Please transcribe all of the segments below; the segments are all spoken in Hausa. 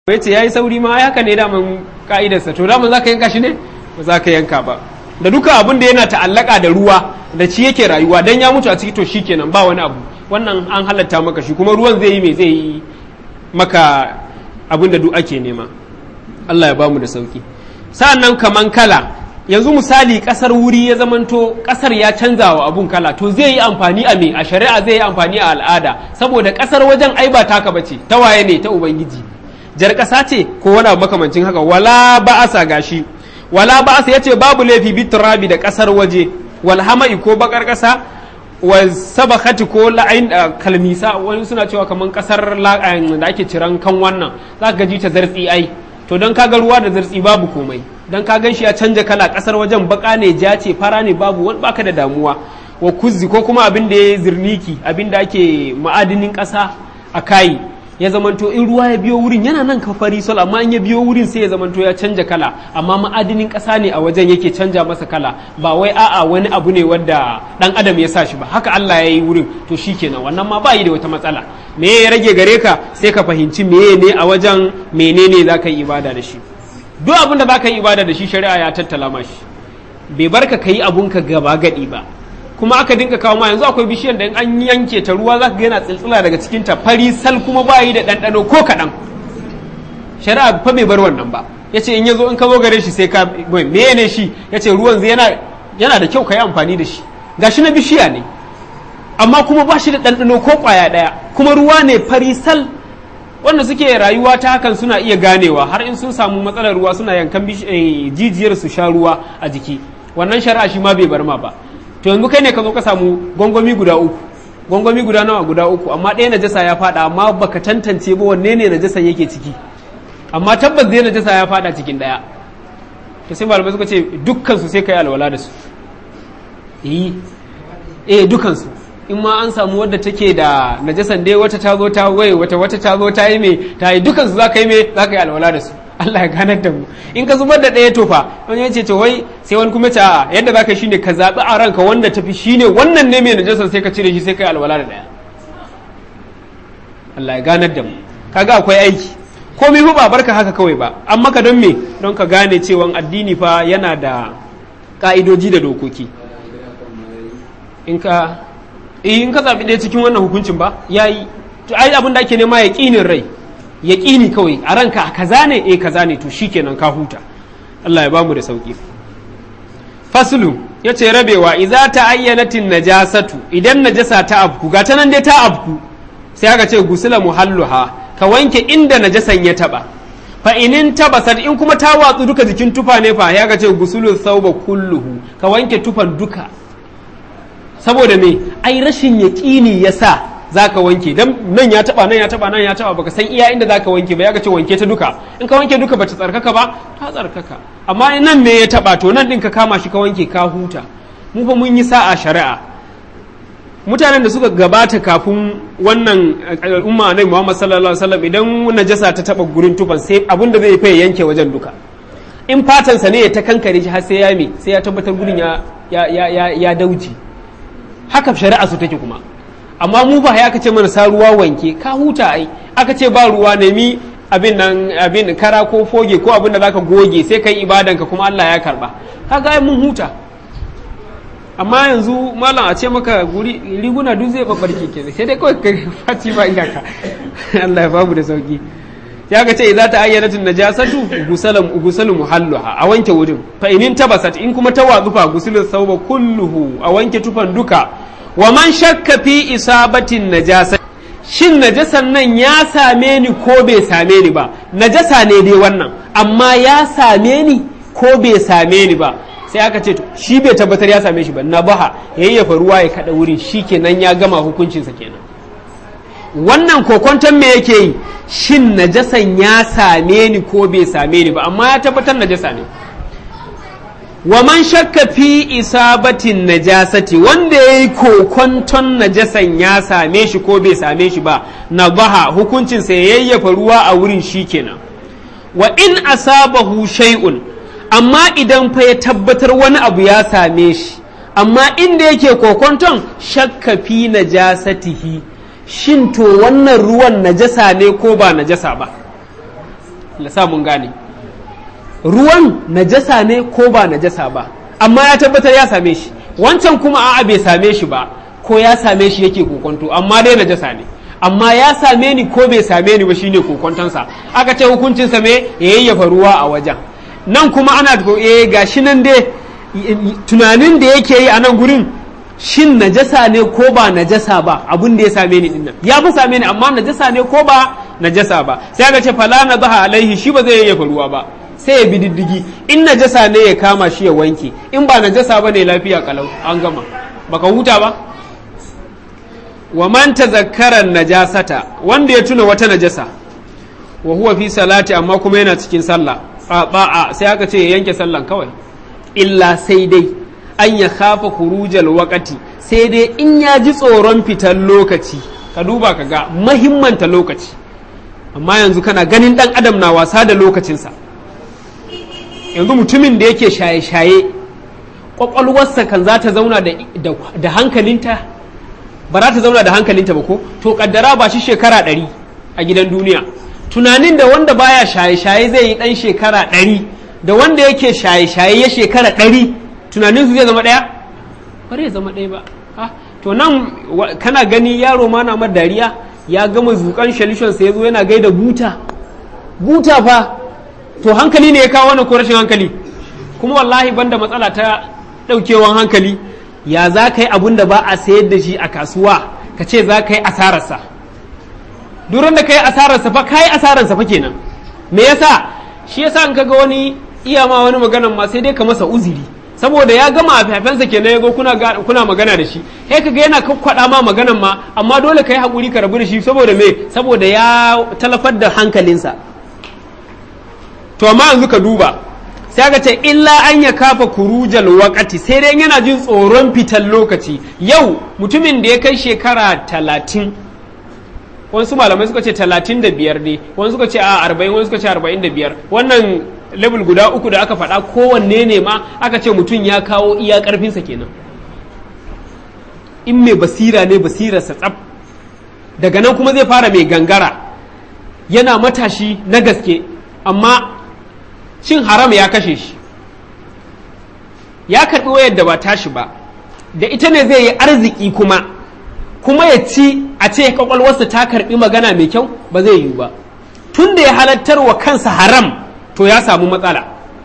ya ce ya yi sauri ma ai haka ne daman ka'idarsa to daman za ka yanka shi ne ba za ka yanka ba da duka abin da yana ta'allaka da ruwa da ci yake rayuwa dan ya mutu a ciki to shikenan ba wani abu wannan an halatta maka shi kuma ruwan zai yi mai zai yi maka abin da duk ake nema Allah ya bamu da sauki sa'annan kaman kala yanzu misali kasar wuri ya zamanto kasar ya canza wa abun kala to zai yi amfani a me a shari'a zai yi amfani a al'ada saboda kasar wajen ai ba taka bace ta waye ne ta ubangiji jar kasa ce ko wani abu makamancin haka wala ba'asa gashi wala ba'asa yace babu laifi biturabi da kasar waje wal hama'i ko bakar kasa wa sabakati ko la'ain kalmisa wani suna cewa kaman kasar da ake ciran kan wannan za ka ji ta zartsi ai to don kaga ruwa da zartsi babu komai don ka gan shi ya canja kala kasar wajen baka ne ja ce fara ne babu wani baka da damuwa wa kuzzi ko kuma abin da ya zirniki abin da ake ma'adinin kasa a kayi ya zamanto in ruwa ya biyo wurin yana nan kafari sol amma in ya biyo wurin sai ya zamanto ya canja kala amma ma'adinin ƙasa ne a wajen yake canja masa kala ba wai a'a wani abu ne wanda dan adam ya sa shi ba haka Allah ya yi wurin to shikenan wannan ma ba yi da wata matsala me ya rage gare ka sai ka fahimci meye ne a wajen menene za ka yi ibada da shi duk abin da za ka yi ibada da shi shari'a ya tattala ma shi bai barka ka yi abunka gaba gadi ba kuma aka dinka kawo ma yanzu akwai bishiyar da an yanke ta ruwa za ka ga yana tsiltsila daga cikin ta fari sal kuma ba yi da ɗanɗano ko kaɗan shari'a fa bai bar wannan ba ya ce in ya zo in ka zo gare shi sai ka me ne shi ya ce ruwan zai yana yana da kyau ka yi amfani da shi gashi na bishiya ne amma kuma ba shi da ɗanɗano ko ƙwaya ɗaya kuma ruwa ne fari sal wanda suke rayuwa ta hakan suna iya ganewa har in sun samu matsalar ruwa suna yankan jijiyar su sha ruwa a jiki wannan shari'a shi ma bai bar ma ba to yanzu kai ne ka zo ka samu gwangwami guda uku gwangwami guda nawa guda uku amma ɗaya najasa ya fada amma baka tantance ba wanne ne najasan yake ciki amma tabbas zai najasa ya fada cikin ɗaya to sai malamai suka ce dukkan su sai kai alwala da su eh eh dukkan su in ma an samu wadda take da najasan dai wata ta zo ta waye wata wata ta zo ta yi me ta yi dukkan su za ka yi me za ka yi alwala da su Allah ya ganar da mu in ka zubar da ɗaya tofa wani ya ce to wai sai wani kuma ta yadda za ka shine ka zaɓi a ranka wanda tafi shine wannan ne mai najasar sai ka cire shi sai ka yi alwala da ɗaya Allah ya ganar da mu kaga akwai aiki komai fa ba barka haka kawai ba an maka don me don ka gane cewa addini fa yana da ka'idoji da dokoki in ka in ka zaɓi ɗaya cikin wannan hukuncin ba yayi to ai abin da ake nema ya ƙinin rai ya ƙini kawai a ranka kaza ne eh kaza ne to shikenan ka huta Allah ya bamu da sauki faslu ya ce rabewa iza ta ayyanatin najasatu idan najasa ta abku ga ta nan dai ta abku sai aka ce gusula muhalluha ka wanke inda najasan ya taba fa inin tabasat in kuma ta watsu duka jikin tufa ne fa ya ga ce gusulu sauba kulluhu ka wanke tufan duka saboda me ai rashin yaƙini yasa za ka wanke dan nan ya taba nan ya taba nan ya taba baka san iya inda za ka wanke ba ya ce wanke ta duka in ka wanke duka bata tsarkaka ba ta tsarkaka amma nan me ya taba to nan din ka kama shi ka wanke ka huta mu fa mun yi sa'a shari'a mutanen da suka gabata kafin wannan al'umma annabi Muhammad sallallahu alaihi wasallam idan najasa ta taba gurin tufan sai abin da zai fa yanke wajen duka in fatansa ne ya ta kankare shi har sai ya me sai ya tabbatar gurin ya ya ya ya dauji haka shari'a su take kuma amma mu ba ya aka ce mana sa ruwa wanke ka huta ai aka ce ba ruwa nemi abin nan abin kara ko foge ko abin da zaka goge sai kai ibadan ka kuma Allah ya karba kaga ai mun huta amma yanzu malam a ce maka guri riguna duk zai babbarke ke sai dai kawai kai faci ba iyaka Allah ya babu da sauki ya ga ce idza ta ayyanatun najasatu gusalam gusalu muhalluha a wanke wurin fa inin tabasat in kuma ta wazufa gusulul sauba kulluhu a wanke tufan duka wa man shakka fi isabatin najasa shin najasan nan ya same ni ko bai same ni ba najasa ne dai wannan amma ya same ni ko bai same ni ba sai aka ce shi bai tabbatar ya same shi ba na baha yayyafa ruwa ya kada wurin shi kenan ya gama hukuncinsa kenan wannan kokonton me yake yi shin najasan ya same ni ko bai same ni ba amma ya tabbatar najasa ne wa man shakka fi isabatin najasati wanda ya yi kokonton najasan ya same shi ko bai same shi ba na baha hukuncinsa ya yayyafa ruwa a wurin shi kenan wa in asabahu shay'un amma idan fa ya tabbatar wani abu ya same shi amma inda yake kokonton shakka fi najasatihi shin to wannan ruwan najasa ne ko ba najasa ba sa mun gane ruwan najasa ne ko ba najasa ba amma ya tabbatar ya same shi wancan kuma a'a bai same shi ba ko ya same shi yake kokonto amma dai najasa ne amma ya same ni ko bai same ni ba shine kokontonsa aka ce hukuncinsa me ya yayyafa ruwa a wajen nan kuma ana eh gashi nan dai tunanin da yake yi a nan gurin shin najasa ne ko ba najasa ba abin da ya same ni dinnan ya fi same ni amma najasa ne ko ba najasa ba sai aka ce fala na baha alaihi shi ba zai yayyafa ruwa ba sai ya bi diddigi in najasa ne ya kama shi ya wanke in ba najasa ba ne lafiya kalau an gama baka huta ba wa man tazakkara najasata wanda ya tuna wata najasa wa huwa fi salati amma kuma yana cikin sallah ba'a sai aka ce ya yanke sallan kawai illa sai dai an ya kafa kurujal wakati sai dai in ya ji tsoron fitar lokaci ka duba ka ga mahimmanta lokaci amma yanzu kana ganin dan adam na wasa da lokacinsa yanzu mutumin da yake shaye-shaye kwakwalwarsa kan za ta zauna da hankalinta ba za ta zauna da hankalinta ba ko to kaddara ba shi shekara ɗari a gidan duniya tunanin da wanda baya shaye-shaye zai yi ɗan shekara ɗari da wanda yake shaye-shaye ya shekara ɗari tunanin su zai zama ɗaya ba zai zama ɗaya ba to nan kana gani yaro ma na dariya ya gama zukan shalishon sa ya zo yana gaida buta buta fa to hankali ne ya kawo wani ko rashin hankali kuma wallahi banda matsala ta ɗaukewan hankali ya za ka yi abun da ba a sayar da shi a kasuwa ka ce za ka yi asararsa duran da ka yi asararsa fa ka yi asararsa fa kenan me yasa shi yasa in kaga wani iya ma wani maganan ma sai dai ka masa uziri saboda ya gama a fafensa kenan yago kuna kuna magana da shi sai kaga yana kakkwada ma maganan ma amma dole ka yi hakuri ka rabu da shi saboda me saboda ya talafar da hankalinsa to amma yanzu ka duba sai aka ce illa an ya kafa kurujal wakati sai dai yana jin tsoron fitan lokaci yau mutumin da ya kai shekara talatin wasu malamai suka ce talatin da biyar ne wani suka ce a arba'in wani suka ce arba'in da biyar wannan level guda uku da aka faɗa kowanne ne ma aka ce mutum ya kawo iya ƙarfinsa kenan in mai basira ne basirarsa tsaf daga nan kuma zai fara mai gangara yana matashi na gaske amma cin haram ya kashe shi ya karɓi wayar da ba tashi ba da ita ne zai yi arziki kuma kuma ya ci a ce kwakwalwarsa ta karɓi magana mai kyau ba zai yiwu ba tun da ya halattar wa kansa haram to ya samu matsala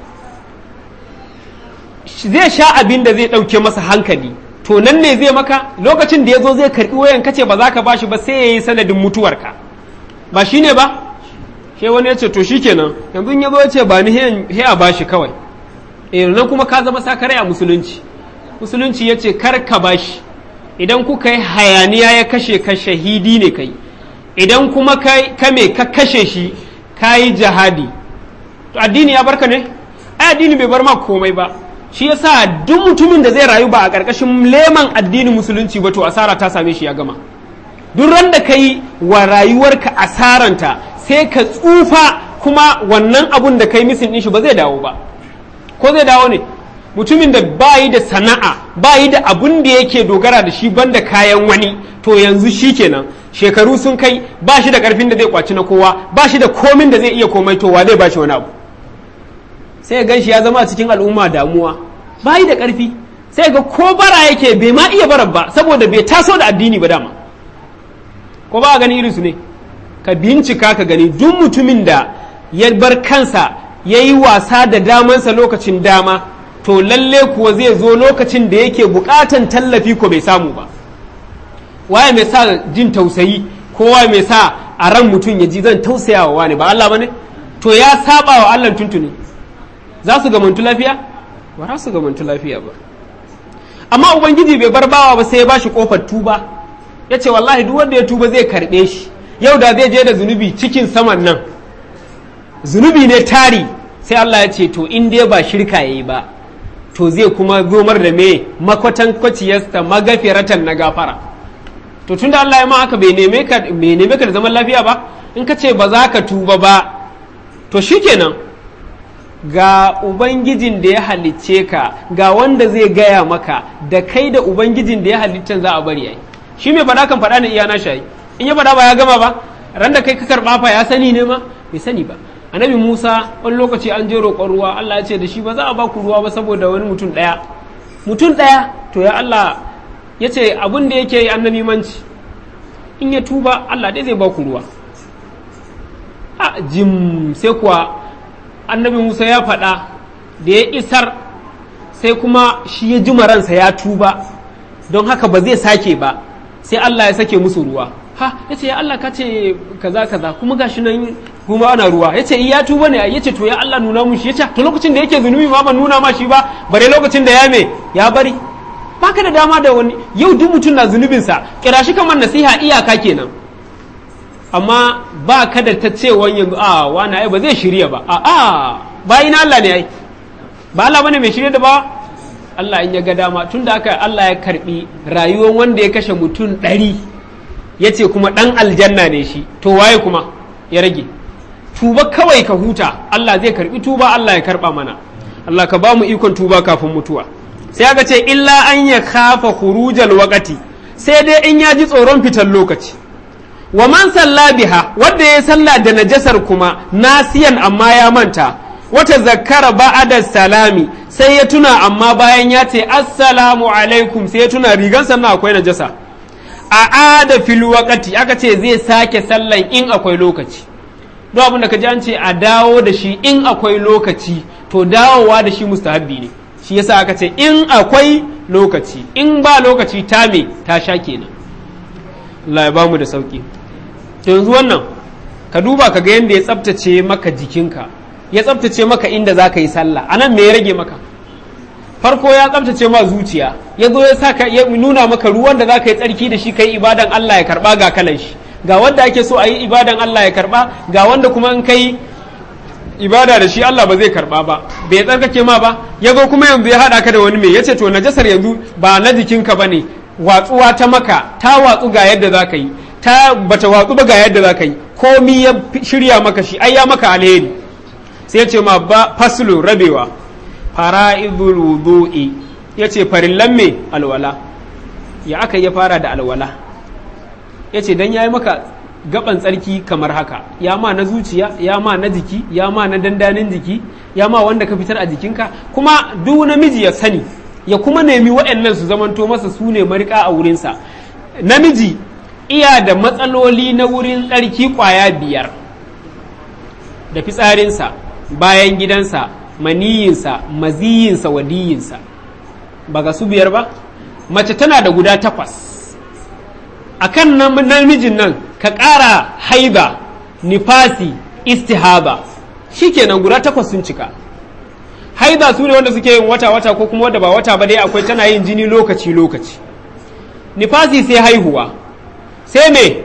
zai sha abin da zai ɗauke masa hankali to nan ne zai maka lokacin da ya zo zai karɓi wayan kace ba za ka bashi ba sai ya yi sanadin mutuwarka ba shi ne ba sai wani ya ce to shi kenan yanzu ya zo ya ce ba ni he a bashi kawai eh nan kuma ka zama sakare a musulunci musulunci ya ce kar ka bashi idan kuka yi hayaniya ya kashe ka shahidi ne kai idan kuma ka me ka kashe shi ka yi jihadi to addini ya barka ne ai addini bai bar ma komai ba shi yasa duk mutumin da zai rayu ba a ƙarƙashin leman addinin musulunci ba to asara ta same shi ya gama duk ran da ka yi wa rayuwarka asaranta sai ka tsufa kuma wannan abun da kai misin ɗin shi ba zai dawo ba ko zai dawo ne mutumin da ba yi da sana'a ba yi da abun da yake dogara da shi banda kayan wani to yanzu shi kenan shekaru sun kai ba shi da karfin da zai kwaci na kowa ba shi da komin da zai iya komai to wa zai ba shi wani abu sai gan shi ya zama a cikin al'umma damuwa ba yi da karfi sai ga ko bara yake bai ma iya barar ba saboda bai taso da addini ba dama ko ba a gani irinsu ne ka bincika ka gani duk mutumin da ya bar kansa ya yi wasa da damansa lokacin dama to lalle kuwa zai zo lokacin da yake bukatan tallafi ko bai samu ba waye mai sa jin tausayi ko waye mai sa a ran mutum ya ji zan tausaya wa wani ba Allah bane to ya saba wa Allah tuntuni za su gamantu lafiya ba za su gamantu lafiya ba amma ubangiji bai bar bawa ba sai ya bashi kofar tuba ya ce wallahi duk wanda ya tuba zai karbe shi yau da zai je da zunubi cikin saman nan zunubi ne tari sai Allah ya ce to in dai ba shirka yayi ba to zai kuma zomar da me makwatan kwaciyarsa magafiratan na gafara to tunda Allah ya ma haka bai neme ka bai neme ka da zaman lafiya ba in ka ce ba za ka tuba ba to shikenan ga ubangijin da ya halicce ka ga wanda zai gaya maka da kai da ubangijin da ya halicce za a bari yayi shi mai faɗa kan faɗa ne iya na shayi in ya faɗa ba ya gama ba ran da kai ka karɓa fa ya sani ne ma bai sani ba annabi Musa wani lokaci an je roƙon ruwa Allah ya ce da shi ba za a ba ku ruwa ba saboda wani mutum ɗaya mutum ɗaya to ya Allah ya ce abin da yake yi annabi manci in ya tuba Allah dai zai ba ku ruwa a jim sai kuwa annabi Musa ya faɗa da ya isar sai kuma shi ya ji ransa ya tuba don haka ba zai sake ba sai Allah ya sake musu ruwa ha ya ce ya Allah ka ce kaza kaza kuma gashi nan kuma ana ruwa ya ce ya tuba ne ya ce to ya Allah nuna mun shi ya ce to lokacin da yake zunubi ma ban nuna ma shi ba bare lokacin da ya me ya bari baka da dama da wani yau duk mutum na zunubinsa kira shi kamar nasiha iyaka kenan amma ba ka da ta cewa yanzu a wani ai ba zai shirya ba a a bayin Allah ne ai ba Allah bane mai shirya da ba Allah in ya ga dama tunda aka Allah ya karbi rayuwar wanda ya kashe mutum ɗari ya ce kuma ɗan aljanna ne shi to waye kuma ya rage tuba kawai ka huta Allah zai karbi tuba Allah ya karba mana Allah ka ba mu ikon tuba kafin mutuwa sai aka ce illa an ya kafa khurujal waqati sai dai in ya ji tsoron fitar lokaci wa man salla biha wanda ya salla da najasar kuma nasiyan amma ya manta wata zakkara ba'ada salami sai ya tuna amma bayan ya ce assalamu alaikum sai ya tuna rigan sannan akwai najasa a ada fil waqati aka ce zai sake sallan in akwai lokaci don abin da ka ji an ce a dawo da shi in akwai lokaci to dawowa da shi mustahabbi ne shi yasa aka ce in akwai lokaci in ba lokaci ta me ta sha kenan Allah ya bamu da sauki to yanzu wannan ka duba ka ga yadda ya tsaftace maka jikinka ya tsaftace maka inda za ka yi sallah anan me ya rage maka farko ya tsaftace ma zuciya ya zo ya saka ya nuna maka ruwan da za ka yi tsarki da shi ka yi ibadan Allah ya karba ga kalan shi ga wanda ake so a yi ibadan Allah ya karba ga wanda kuma in kai ibada da shi Allah ba zai karba ba bai tsarkake ma ba ya zo kuma yanzu ya haɗa ka da wani mai ya ce to najasar yanzu ba na jikinka ba ne watsuwa ta maka ta watsu ga yadda za ka yi ta bata watsu ba ga yadda za ka yi komi ya shirya maka shi ai ya maka alheri sai ya ce ma ba faslu rabewa fara'idul wudu'i ya ce farillan me alwala ya aka ya fara da alwala ya ce dan ya yi maka gaban tsarki kamar haka ya ma na zuciya ya ma na jiki ya ma na dandanin jiki ya ma wanda ka fitar a jikinka kuma duk namiji ya sani ya kuma nemi waɗannan su zamanto masa su ne marika a wurinsa namiji iya da matsaloli na wurin tsarki ƙwaya biyar da fitsarinsa bayan gidansa maniyinsa maziyinsa wadiyinsa ba ga su biyar ba mace tana da guda takwas a kan namijin nan ka ƙara haiba nifasi istihaba shikenan guda takwas sun cika haida su ne wanda suke yin wata-wata ko kuma wadda ba wata ba dai akwai tana yin jini lokaci-lokaci nifasi sai haihuwa sai me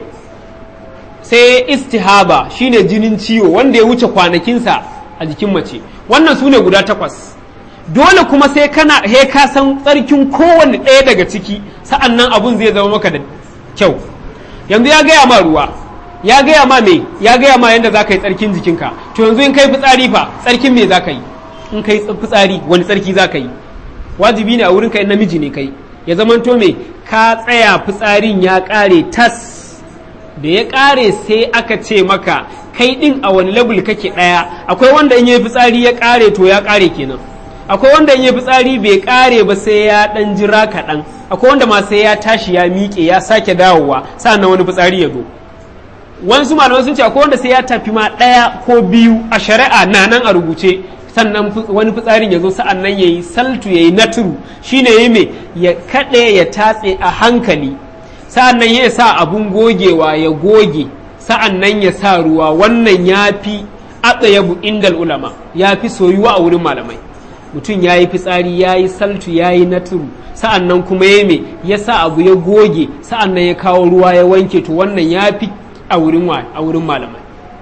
sai istihaba shine jinin ciwo wanda ya wuce kwanakinsa a jikin mace wannan su ne guda takwas dole kuma sai kana he ka san tsarkin kowanne ɗaya daga ciki sa'an nan abun zai zama maka da kyau yanzu ya gaya ma ruwa ya gaya ma me ya gaya ma yadda za ka yi tsarkin jikinka to yanzu in kai fitsari fa tsarkin me za ka yi in kai fitsari wani tsarki za ka yi wajibi ne a wurin kai namiji ne kai ya zamanto me ka tsaya fitsarin ya ƙare tas da ya ƙare sai aka ce maka kai ɗin a wani labul kake ɗaya akwai wanda in yi fitsari ya ƙare to ya ƙare kenan akwai wanda in yi fitsari bai ƙare ba sai ya ɗan jira kaɗan akwai wanda ma sai ya tashi ya miƙe ya sake dawowa sa'an wani fitsari ya zo wasu malamai sun ce akwai wanda sai ya tafi ma ɗaya ko biyu a shari'a na nan a rubuce sannan wani fitsarin ya zo sa'an nan ya yi saltu ya yi naturu shi ne ya mai ya kaɗe ya tatse a hankali sa'an nan ya sa abun gogewa ya goge sa'an nan ya sa ruwa wannan ya fi atsayabu indal ulama ya fi soyuwa a wurin malamai mutum ya yi fitsari ya yi saltu ya yi naturu sa'an nan kuma ya mai ya sa abu ya goge sa'an nan ya kawo ruwa ya wanke to wannan ya fi a wurin malamai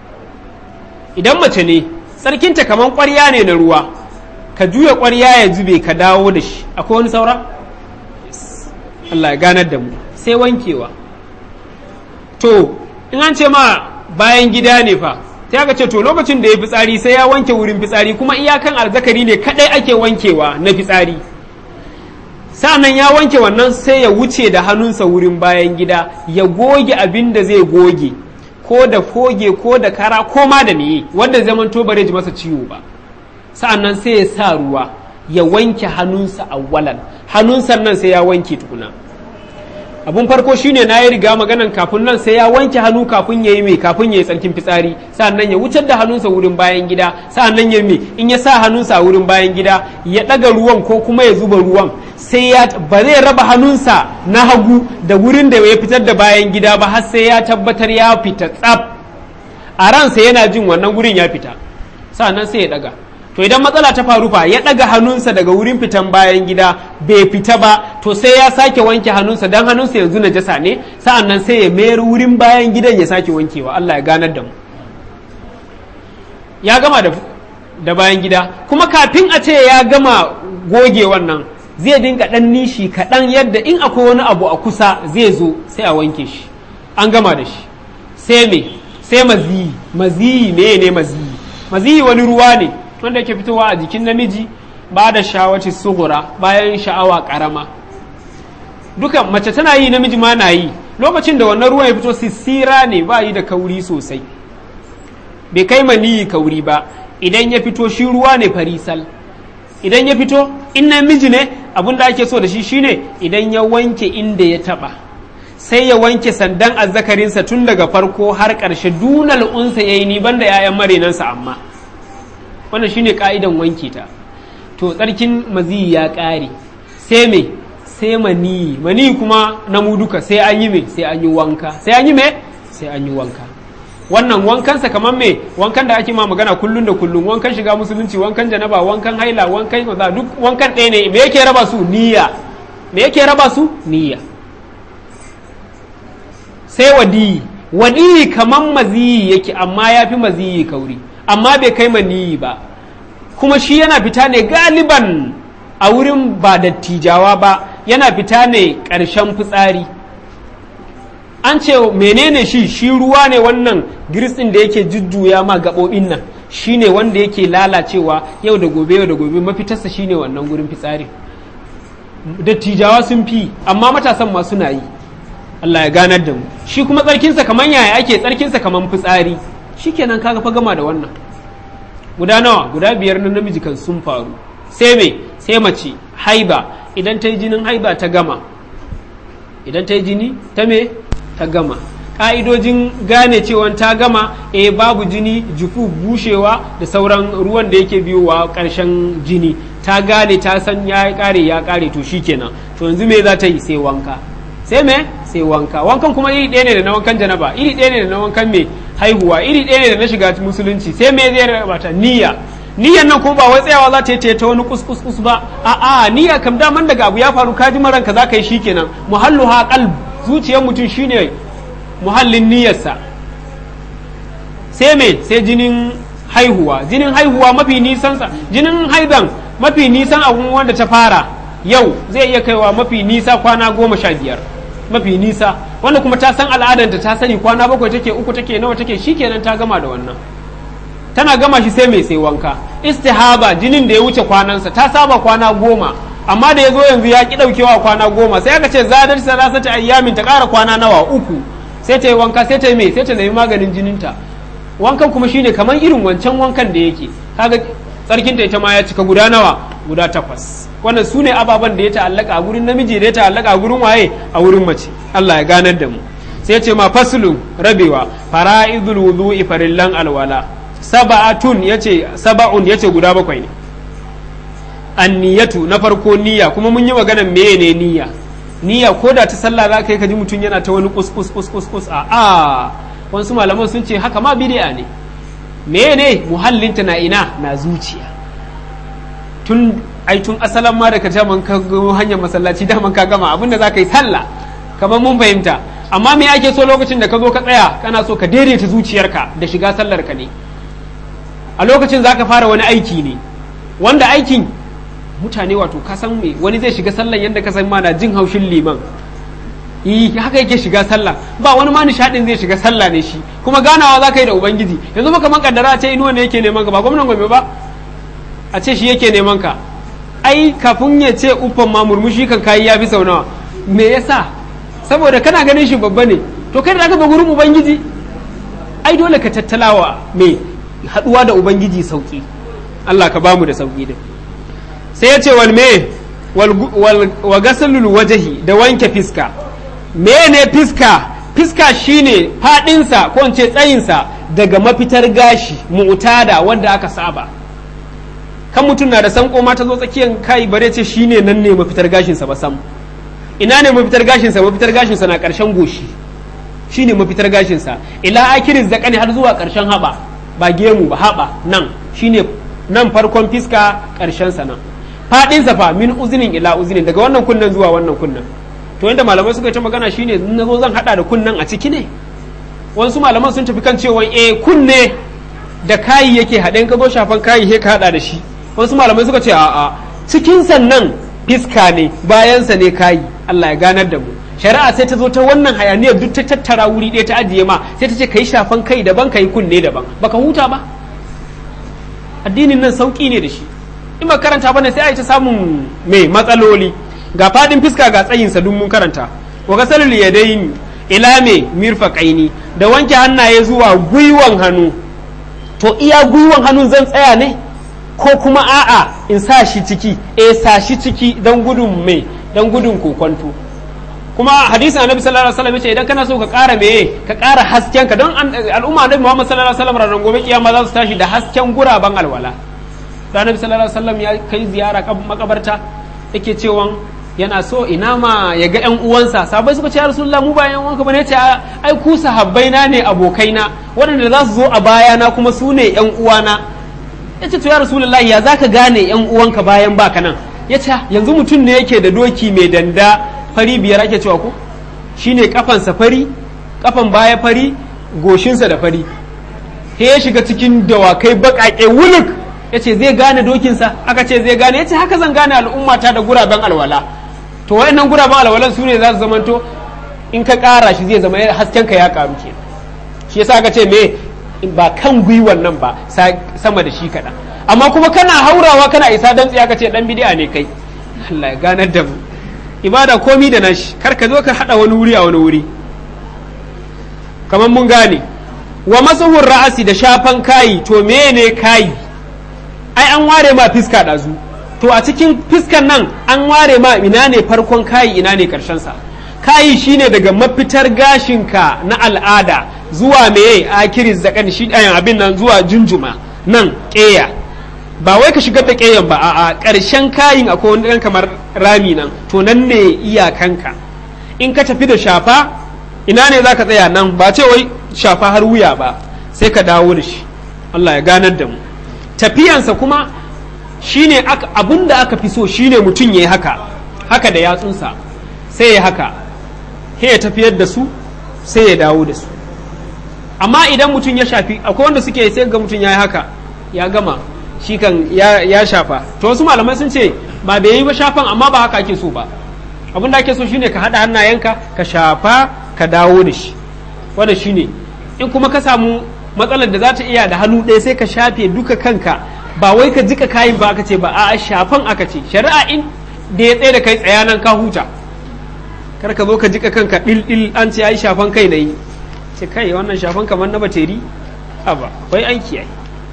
idan mace ne tsarkinta kamar ƙwarya ne na ruwa ka juya ƙwarya ya zube ka dawo da shi akwai wani saura Allah ya ganar da mu sai wankewa to in an ce ma bayan gida ne fa sai aka ce to lokacin da ya fitsari sai ya wanke wurin fitsari kuma iyakan alzakari ne kadai ake wankewa na fitsari sa'annan ya wanke wannan sai ya wuce da hannunsa wurin bayan gida ya goge abin da zai goge ko da foge ko da kara ko ma da meye wanda zaman to bare ji masa ciwo ba sa'annan sai ya sa ruwa ya wanke hannunsa awwalan hannunsa nan sai ya wanke tukuna abun farko shine na yi riga maganan kafin nan sai ya wanke hannu kafin ya yi mai kafin ya yi tsarkin fitsari sa'annan ya wucar da hannunsa wurin bayan gida sa'annan ya mai in ya sa hannunsa a wurin bayan gida ya ɗaga ruwan ko kuma ya zuba ruwan sai ya ba zai raba hannunsa na hagu da wurin da ya fitar da bayan gida ba har sai ya tabbatar ya fita tsaf a ransa yana jin wannan wurin ya fita sa'annan sai ya ɗaga to idan matsala ta faru fa ya ɗaga hannunsa daga wurin fitan bayan gida bai fita ba to sai ya sake wanke hannunsa dan hannunsa yanzu najasa ne sa'an nan sai ya mayar wurin bayan gidan ya sake wankewa Allah ya ganar da mu ya gama da, da bayan gida kuma kafin a ce ya gama goge wannan zai dinga ɗan nishi kaɗan yadda in akwai wani abu a kusa zai zo sai a wanke shi an gama da shi sai me sai maziyi maziyi me ne maziyi maziyi wani ruwa ne wanda yake fitowa a jikin namiji ba da shawaci sugura bayan sha'awa karama dukan mace tana yi namiji ma na yi lokacin da wannan ruwan ya fito sissira ne ba yi da kauri sosai bai kai maniyi kauri ba idan ya fito shi ruwa ne farisal idan ya fito in namiji ne abin da ake so da shi shine idan ya wanke inda ya taba sai ya wanke sandan azzakarinsa tun daga farko har ƙarshe dunal unsa yayi ni banda 'ya'yan marenansa amma wannan shine ka'idan wanke ta to tsarkin maziyi ya ƙare sai me sai mani mani kuma na mu duka sai an yi me sai an yi wanka sai an yi me sai an yi wanka wannan wankansa kamar me wankan da ake ma magana kullun da kullun wankan shiga musulunci wankan janaba wankan haila wankan kaza duk wankan ɗaya ne me yake raba su niyya me yake raba su niyya sai wadiyi wadiyi kamar maziyi yake amma ya fi maziyi kauri amma bai kai maniyi ba kuma shi yana fita ne galiban a wurin ba dattijawa ba yana fita ne ƙarshen fitsari an ce menene shi shi ruwa ne wannan girtsin da yake jujjuya ma gaɓoɓin nan shi ne wanda yake lalacewa yau da gobe yau da gobe mafitarsa shi ne wannan gurin fitsari dattijawa sun fi amma matasan ma suna yi Allah ya ganar da mu shi kuma tsarkinsa kamar yaya ake tsarkinsa kamar fitsari shikenan kaga fa gama da wannan guda nawa guda biyar na namiji kan sun faru sai me sai mace haiba idan ta yi jinin haiba ta gama idan ta yi jini ta me ta gama ƙa'idojin gane cewa ta gama e babu jini jufu bushewa da sauran ruwan da yake biyowa ƙarshen jini ta gane ta san ya ƙare ya ƙare to shikenan to yanzu me za ta yi sai wanka sai me sai wanka wankan kuma iri ɗaya ne da na wankan janaba iri ɗaya ne da na wankan me haihuwa iri ɗaya ne da na shiga musulunci sai me zai rabata niyya niyyan nan ko ba wai tsayawa za ta yi ta wani kuskus ba a a niyya kam daman daga abu ya faru ka ji maranka za ka yi shikenan muhallu ha qalb zuciyar mutum shine muhallin niyyarsa sai me sai jinin haihuwa jinin haihuwa mafi nisan sa jinin haidan mafi nisan abun wanda ta fara yau zai iya kaiwa mafi nisa kwana goma sha biyar mafi nisa wanda kuma ta san al'adanta ta sani kwana bakwai take uku take nawa take shikenan ta gama da wannan tana gama shi sai mai sai wanka istihaba jinin da ya wuce kwanansa ta saba kwana goma amma da ya zo yanzu ya ki daukewa kwana goma sai aka ce zadar salasata ayyamin ta kara kwana nawa uku sai ta yi wanka sai ta yi mai sai ta nemi maganin jininta wankan kuma shine kamar irin wancan wankan da yake kaga tsarkinta ita ma ya cika guda nawa guda takwas wannan su ne ababen da ya ta'allaka a gurin namiji da ya ta'allaka a gurin waye a wurin mace Allah ya ganar da mu sai ya ce ma faslun rabewa fara'idul wudu'i farillan alwala saba'atun yace saba'un yace guda bakwai ne anniyatu na farko niyya kuma mun yi magana meye ne niyya niyya ko da ta sallah za ka yi ka ji mutum yana ta wani kus kus kus kus kus a a wasu malaman sun ce haka ma bid'a ne meye ne muhallinta na ina na zuciya tun ai tun asalan ma da ka daman ka hanyar masallaci daman ka gama abinda za ka yi sallah kamar mun fahimta amma me ake so lokacin da ka zo ka tsaya kana so ka daidaita zuciyarka da shiga sallar ka ne a lokacin za ka fara wani aiki ne wanda aikin mutane wato ka san me wani zai shiga sallan yadda ka san ma na jin haushin liman yi haka yake shiga sallah ba wani ma nishadin zai shiga sallah ne shi kuma ganawa za ka yi da ubangiji yanzu baka man kaddara a ce inuwa ne yake neman ka ba gwamnan gombe ba a ce shi yake neman ka ai kafin ya ce uffan ma murmushi kan kayi ya fi sau nawa me yasa saboda kana ganin shi babba ne to kai da ka ba gurin ubangiji ai dole ka tattalawa me haɗuwa da ubangiji sauki Allah ka bamu da sauki din sai ya ce wal me wa gasalul wajahi da wanke fiska mene fiska fiska shine fadinsa ko in ce tsayinsa daga mafitar gashi mu'tada wanda aka saba kan mutum na da sanko ma ta zo tsakiyar kai bare ce shine nan ne mafitar gashinsa ba sam ina ne mafitar gashinsa mafitar gashinsa na karshen goshi shine mafitar gashinsa ila akirin zakani har zuwa karshen haba ba gemu ba haba nan shine nan farkon fiska karshen sa nan fadinsa fa min uzinin ila uzinin daga wannan kunnen zuwa wannan kunnen to yadda malamai suka ta magana shine na zo zan hada da kunnen a ciki ne wasu malaman sun tafi kan cewa eh kunne da kayi yake haɗe ka zo shafan kayi he ka hada da shi wasu malamai suka ce a'a cikin sannan fiska ne bayansa ne kayi Allah ya ganar da mu shari'a sai ta zo ta wannan hayaniyar duk ta tattara wuri ɗaya ta ajiye ma sai ta ce kai shafan kai daban kai kunne daban baka huta ba addinin nan sauki ne da shi in ba karanta bane sai a yi ta samun mai matsaloli ga fadin fiska ga tsayinsa duk mun karanta wa gasalul yadayn ila me mirfaqaini da wanke hannaye zuwa gwiwan hannu to iya gwiwan hannun zan tsaya ne ko kuma a'a in sa shi ciki eh sa shi ciki dan gudun me dan gudun kokonto kuma hadisin annabi sallallahu alaihi wasallam yace idan kana so ka ƙara meye ka ƙara hasken ka don al'umma annabi Muhammad sallallahu alaihi wasallam ranar gobe kiyama za su tashi da hasken guraban alwala da annabi sallallahu alaihi wasallam ya kai ziyara makabarta yake cewa yana so ina ma ya ga ƴan uwansa sahabbai suka ce ya rasulullah mu ba ƴan uwanka bane ce ai ku sahabbai na ne abokaina waɗanda za su zo a baya na kuma su ne ƴan uwana yace to ya rasulullah ya zaka gane ƴan uwanka bayan baka nan yace yanzu mutum ne yake da doki mai danda fari biyar ake cewa ko shine kafansa fari kafan baya fari goshinsa da fari he ya shiga cikin dawakai baƙaƙe wuluk yace zai gane dokinsa aka ce zai gane yace haka zan gane al'ummata da guraben alwala to wayannan guraben alwalan su ne za su zamanto in ka ƙara shi zai zama hasken ka ya ƙaru ke shi yasa aka ce me ba kan gwiwan nan ba sama da shi kaɗan amma kuma kana haurawa kana isa dan aka ce dan bid'a ne kai Allah ya ganar da mu ibada komi da nashi kar ka zo ka hada wani wuri a wani wuri kamar mun gane wa masuhur ra'asi da shafan kayi to mene kayi ai an ware ma fiska ɗazu to a cikin fiskan nan an ware ma ina ne farkon kayi ina ne karshen sa kayi shine daga mafitar gashinka na al'ada zuwa meye akiri zakan shi ɗayan abin nan zuwa junjuma nan ƙeya ba wai ka shigar da ƙeyan ba a ƙarshen kayin akwai wani ɗan kamar rami nan to nan ne iyakanka in ka tafi da shafa ina ne za ka tsaya nan ba ce wai shafa har wuya ba sai ka dawo da shi Allah ya ganar da mu tafiyansa kuma shine abun da aka fi so shine mutum ya yi haka haka da yatsunsa sai ya haka sai ya tafiyar da su sai ya dawo da su amma idan mutum ya shafi akwai wanda suke sai ga mutum ya yi haka ya gama shi kan ya shafa to wasu malamai sun ce ba bai yi ba shafan amma ba haka ake so ba abin da ake so shine ka haɗa hannayenka ka shafa ka dawo da shi wanda shine in kuma ka samu matsalar da za ta iya da hannu ɗaya sai ka shafe duka kanka ba wai ka jika kayin ba aka ce ba a shafan aka ce shari'a in da ya tsaye da kai tsaya nan ka huta kar ka zo ka jika kanka ɗil ɗil an ce ai shafan kai na yi ce kai wannan shafan kamar na bateri a ba akwai aiki ai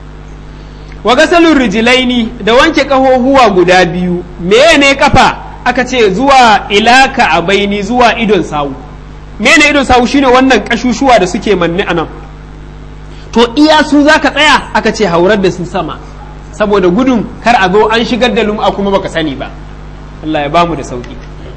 wa gasalun rijilaini da wanke kahohuwa guda biyu meye ne kafa aka ce zuwa ilaka a baini zuwa idon sawu mene idon sawu shine wannan kashushuwa da suke manne a nan to iya su za ka tsaya aka ce haurar da su sama saboda gudun kar a zo an shigar da lum'a kuma baka sani ba Allah ya bamu da sauki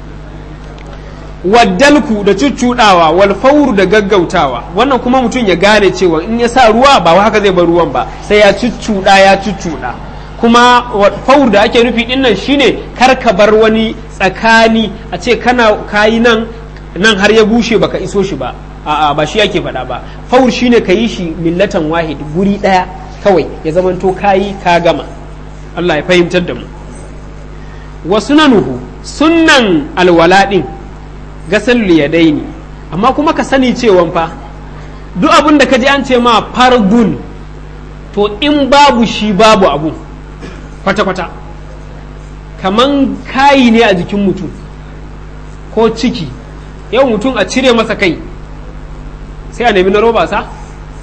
waddalku da cuccuɗawa wal fauru da gaggautawa wannan kuma mutum ya gane cewa in ya sa ruwa ba haka zai bar ruwan ba sai ya cuccuɗa ya cuccuɗa kuma faur da ake nufi din nan shine kar ka bar wani tsakani a ce kana kayi nan nan har ya bushe baka iso shi ba a'a ba shi yake faɗa ba faur shine ka yi shi millatan wahid guri ɗaya kawai ya zamanto kayi ka gama Allah ya fahimtar da mu wa sunanuhu sunnan alwala din gasal yadaini amma kuma ka sani cewa fa duk abin da ka ji an ce ma fargun to in babu shi babu abu kwata-kwata kaman kayi ne a jikin mutum ko ciki yau mutum a cire masa kai sai a nemi na roba sa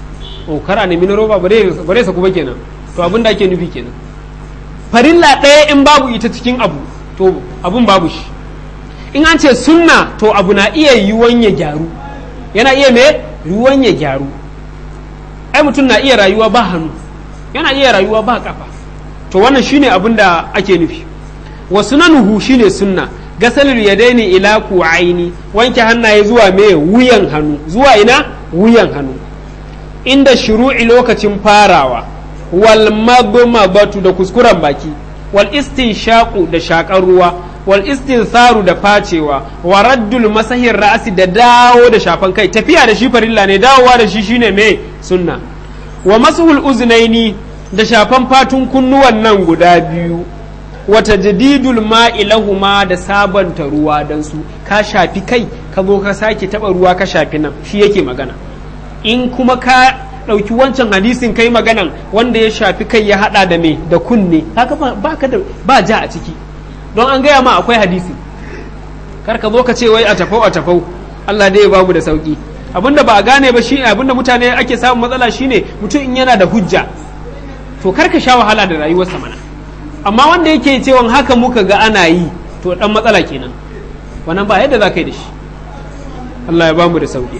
o kar a nemi na roba ba zai saku ba kenan to abin da ake nufi kenan farilla ɗaya in babu ita cikin abu to abun babu shi in an ce sunna to abu na iya yiwuwan ya gyaru yana iya me ruwan ya gyaru ai mutum na iya rayuwa ba hannu yana iya rayuwa ba kafa to wannan shine abin da ake nufi wa sunanuhu shine sunna gasalul yadaini ila ku'aini wanke hannaye zuwa me wuyan hannu zuwa ina wuyan hannu inda shuru'i lokacin farawa wal madmadatu da kuskuren baki wal istinshaqu da shakar ruwa wal istinsaru da facewa wa raddul masahir ra'si da dawo da shafan kai tafiya da shi farilla ne dawowa da shi shine me sunna wa masuhul uznaini da shafan fatun kunnuwan nan guda biyu wata jadidul ma'i lahuma da sabanta ruwa don su ka shafi kai ka zo ka sake taba ruwa ka shafi nan shi yake magana in kuma ka ɗauki wancan hadisin kai maganan wanda ya shafi kai ya hada da me da kunne haka ba ka da ba ja a ciki don an gaya ma akwai hadisi kar ka zo ka ce wai a tafau a tafau Allah dai ya bamu da sauki abinda ba a gane ba shine abinda mutane ake samun matsala shine mutum in yana da hujja to kar ka sha wahala da rayuwarsa mana amma wanda yake cewa haka muka ga ana yi to dan matsala kenan wannan ba yadda za ka yi da shi Allah ya bamu da sauki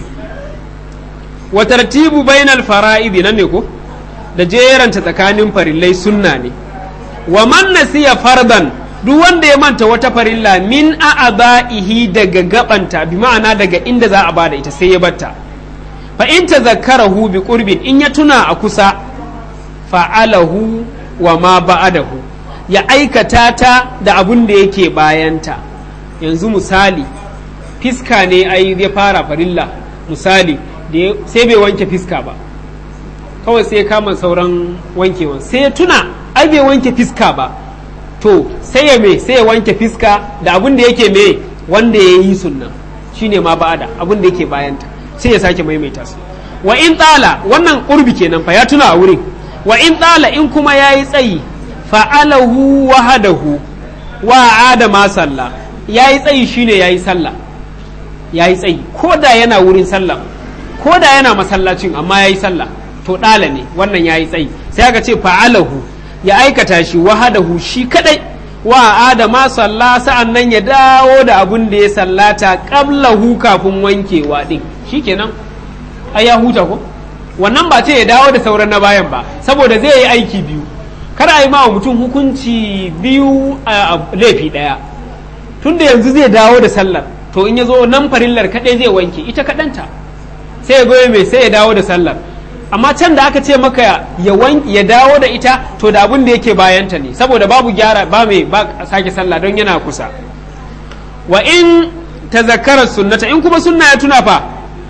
wa tartibu bainal fara'idi nan ne ko da jeranta tsakanin farillai sunna ne wa man nasiya fardan duk wanda ya manta wata farilla min a'aba'ihi daga gabanta bi ma'ana daga inda za a bada ita sai ya batta fa in tazakkarahu bi qurbin in ya tuna a kusa fa'alahu wa ma ba'adahu ya aikata ta da abun da yake bayanta yanzu misali fiska ne ai ya fara farilla misali sai bai wanke fiska ba kawai sai ya kama sauran wankewan sai ya tuna ai bai wanke fiska ba to sai ya me sai ya wanke fiska da abun da yake me wanda ya yi sunna shine ma ba'ada abun da yake bayanta sai ya sake maimaita su wa in tsala wannan ƙurbi kenan fa ya tuna a wurin wa in tsala in kuma ya yi tsayi fa'alahu wahadahu wa adama sallah ya yi tsayi shine ya yi sallah ya yi tsayi ko da yana wurin sallah ko da yana masallacin amma ya yi sallah to ɗala ne wannan ya yi tsayi sai aka ce fa'alahu ya aikata shi wahadahu shi kadai wa adama sallah sa'an nan ya dawo da abun da ya sallata qablahu kafin wankewa din shikenan ai ya huta ko wannan ba ce ya dawo da sauran na bayan ba saboda zai yi aiki biyu kar a yi ma mutum hukunci biyu a laifi ɗaya tunda yanzu zai dawo da sallar to in ya zo nan farillar kaɗai zai wanke ita kaɗanta sai ya goye mai sai ya dawo da sallar amma can da aka ce maka ya ya dawo da ita to da abin da yake bayanta ne saboda babu gyara ba mai ba sake sallah don yana kusa wa in tazakkara sunnata in kuma sunna ya tuna fa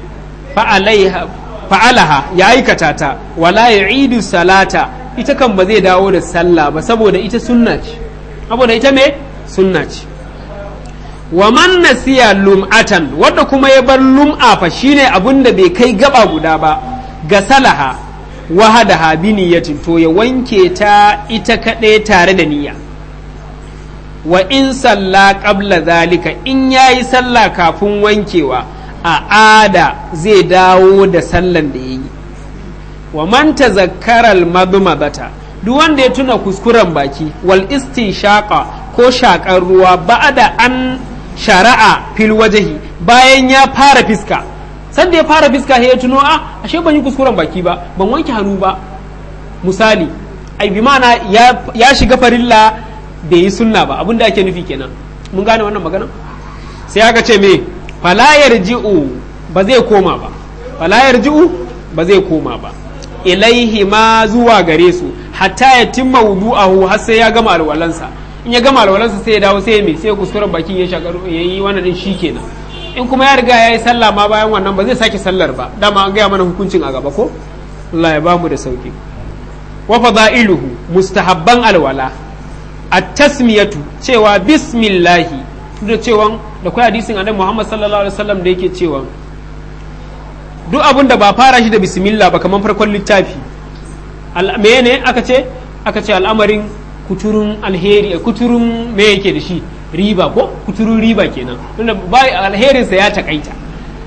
fa'alaha ya aikata ta wala ya idu salata ita kan ba zai dawo da sallah ba saboda ita sunna ce saboda ita me sunna ce wa man nasiya lum'atan wanda kuma ya bar lum'a fa shine abun da bai kai gaba guda ba ga salaha wahadaha bi niyyatin to ya wanke ta ita kaɗai tare da niyya wa in salla qabla zalika in yayi sallah kafin wankewa a ada zai dawo da sallan da yayi wa man tazakkara al-madmadata duk wanda ya tuna kuskuren baki wal istinshaqa ko shakar ruwa ba'da an shara'a fil wajhi bayan ya fara fiska sanda ya fara fiska ya tuno a ashe ban yi kuskuren baki ba ban wanke hannu ba misali ai bi mana ya, ya shiga farilla bai yi sunna ba abinda ake nufi kenan mun gane wannan magana sai aka ce me fala yarji'u ba zai koma ba fala yarji'u ba zai koma ba ilaihi ma zuwa gare su hatta ya timma wudu'ahu har sai ya gama alwalansa in ya gama alwalansa sai ya dawo sai ya me sai kuskuren bakin ya shakar ya yi wannan din shikenan in kuma ya riga ya yi sallah ma bayan wannan ba zai sake sallar ba dama an gaya mana hukuncin a gaba ko Allah ya bamu da sauki wa fadailuhu mustahabban alwala at-tasmiyatu cewa bismillahi da cewa da kai hadisin annabi Muhammad sallallahu alaihi wasallam da yake cewa duk abin da ba fara shi da bismillah ba kamar farkon littafi me ne aka ce aka ce al'amarin kuturun alheri kuturun me yake da shi riba ko kuturun riba kenan tunda ba alherinsa ya takaita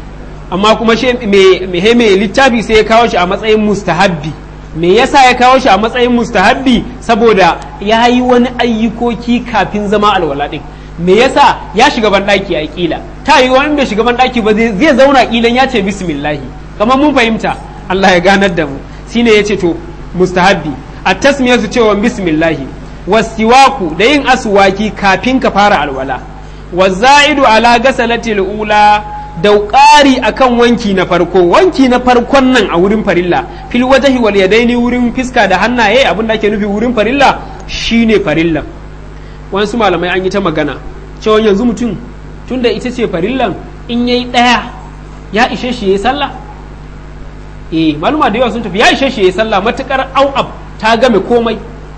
amma kuma shi mai mai littafi sai ya kawo shi a matsayin mustahabbi me yasa ya kawo shi a matsayin mustahabbi saboda ya yi wani ayyukoki kafin zama alwala din me yasa ya shiga ban daki a kila ta yi wani bai shiga ban daki ba zai zauna kilan ya ce bismillahi kamar mun fahimta Allah ya ganar da mu shine yace to mustahabbi a tasmiyatu cewa bismillahi wasiwaku da yin aswaki kafin ka fara alwala waza'idu ala gasalatil ula da ƙari akan wanki na farko wanki na farkon nan a wurin farilla fil wajhi wal yadaini wurin fiska da hannaye abin da ake nufi wurin farilla shine farilla wasu malamai an yi ta magana cewa yanzu mutum tunda ita ce farillan in yayi ɗaya ya ishe shi yayi sallah eh maluma da yawa sun tafi ya ishe shi yayi sallah matukar au'ab ta game komai